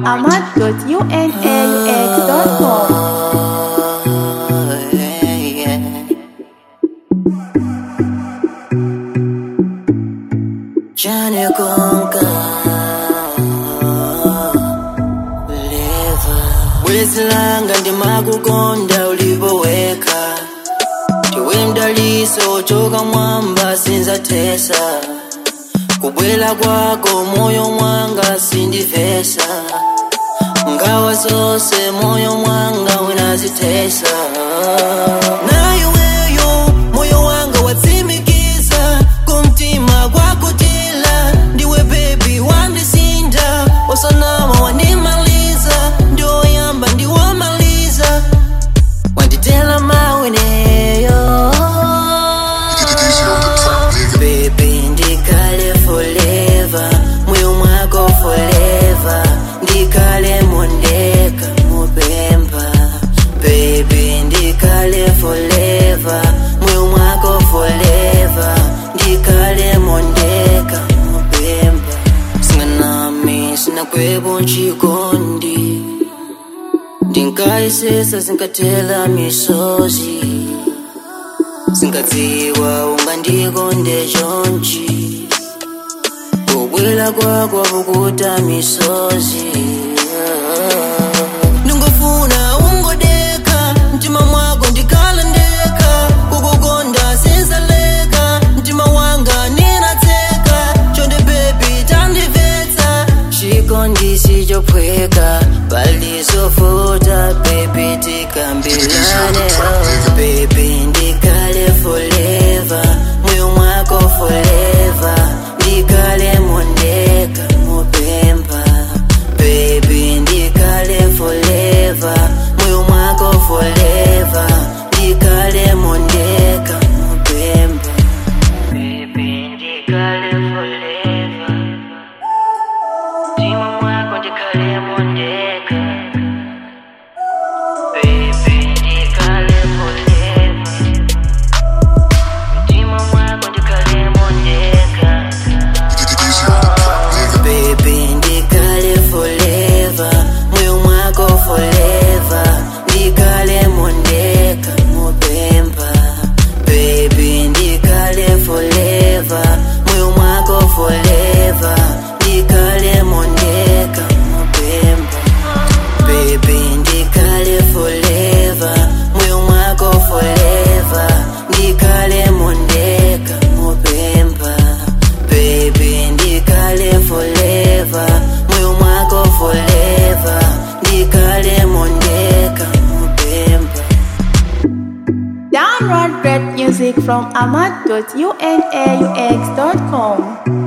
ahmad.unaux.com. Jane konka leva bwezi langa ndimakukonda ulipoweka ndiwe mdaliso choka mwamba sinzatesa kubwela kwako moyo mwanga sindivesa ngawa zose moyo mwanga unazitesa naiweyo moyo wanga watsimikiza kumtima kwakutila ndiwe bebi wandisinda wasanama wandimaliza ndioyamba ndiwomaliza wanditela maweneyo bebi ndikale forever moyo mwako forever ndikale mondeka mupemba bebi ndikale forever moyo mwako forever ndikale mondeka mupemba singanami sinakwebo nchikondi ndinkaisesa zinkatela misozi singadziwa ungandikonde chonchi kubwela kwako akukuta misozi ndingofuna ungodeka mtima mwako ndikhala ndeka kukukonda sinzaleka mtima wanga ninatseka chonde bebi tandimvetsa chikondisi chophweka palizofuta bebi tikambilane bebi ndikale forever moyo mwako forever ndikale mondeka mupemba bebi ndikale forever moyo mwako forever ndikale mondeka mupemba bebi ndikale forever mtima mwako ndikale mondeka bebi ndikale forever mtima mwako ndikale mondeka Baby, ndikale forever moyo mwako forever ndikale mondeka mupemba Baby, ndikale forever moyo mwako forever ndikale mondeka mupemba Baby, ndikale forever moyo mwako forever ndikale mondeka mupemba Baby, ndikale forever moyo mwako forever ndikale mondeka mupemba Download great music from ahmad.unaux.com.